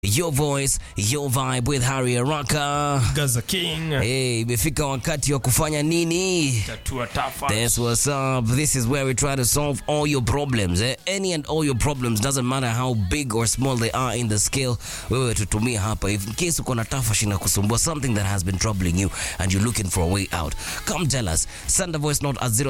Your voice, your vibe with Harry Araka. Gaza King. Hey, imefika wakati wa kufanya nini? Tatua Tafa. That's what's up. This is where we try to solve all your problems. Eh? Any and all your problems doesn't matter how big or small they are in the scale. Wewe tutumia hapa. If in case uko na tafashi na kusumbua something that has been troubling you and you're looking for a way out, come tell us. Send a voice note at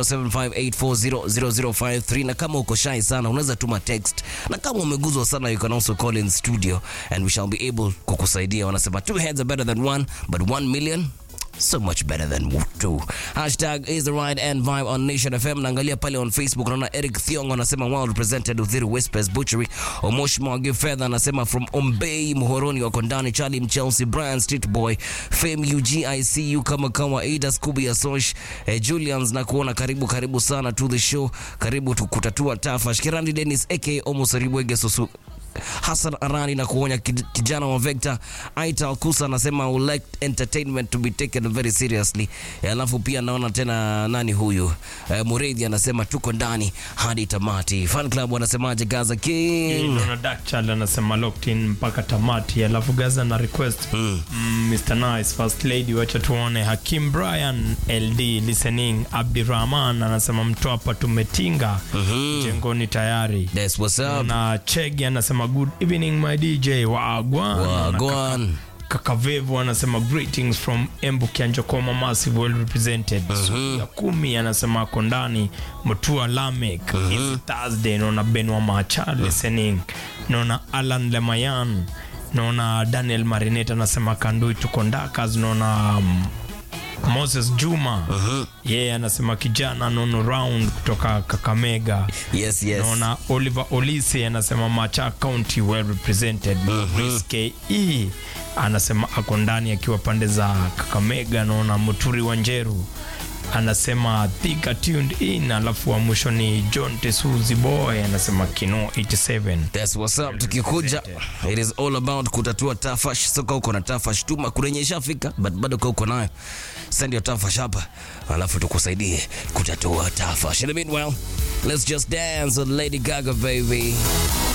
0758400053 na kama uko shy sana unaweza tuma text. Na kama umeguzwa sana you can also call in studio and we shall be able kukusaidia. Wanasema two heads are better than one, but one million so much better than two. Hashtag is the right and vibe on Nation FM. Naangalia pale on Facebook naona Eric Thiong anasema well represented Uthiru Whispers Butchery. Omosh Mwagi Fedha anasema from Ombei Muhoroni wako ndani. Charlie Mchelsea, Brian Street Boy, Fame UGICU kama kama Ada Scooby Asosh, eh, Julians na kuona karibu karibu sana to the show. Karibu tukutatua tafa. Shikirandi Dennis aka Omo Saribwege Susu Hassan Arani na kuonya kid- kijana wa Vector. Aita Alkusa anasema I would like entertainment to be taken very seriously. Eh, Alafu pia naona tena nani huyu eh, Mureithi anasema tuko ndani hadi tamati. Fan club wanasemaje Gaza King? Naona Dark Child anasema locked in mpaka tamati, alafu Gaza na request mm. Mr Nice First Lady, wacha tuone. Hakim Brian LD listening. Abdirahman anasema mtwapa tumetinga jengoni tayari. That's what's up. Na Chegi anasema good evening my DJ Wagwan. Wagwan. Kakavevu anasema greetings from Embu Kianjokoma massive well represented. Siku ya kumi anasema ako ndani Mutua Lamek. It's Thursday naona Benwa Macha listening. Naona Alan Lemayan. Naona Daniel Marinette anasema Kandui tuko ndakas. Naona um, Moses Juma yeye anasema kijana nono round kutoka Kakamega. Yes, yes. Naona Oliver Olise anasema Macha County well represented. Maurice KE anasema ako ndani akiwa pande za Kakamega. Naona Muturi wa Njeru anasema Thika tuned in, alafu wa mwisho ni John Tesuzi Boy anasema Kino 87. That's what's up. Tukikuja, it is all about kutatua tafash. So kama uko na tafash tuma kurenyesha fika, but bado kama uko nayo send your tafash hapa, alafu tukusaidie kutatua tafash. In the meanwhile, let's just dance with Lady Gaga baby.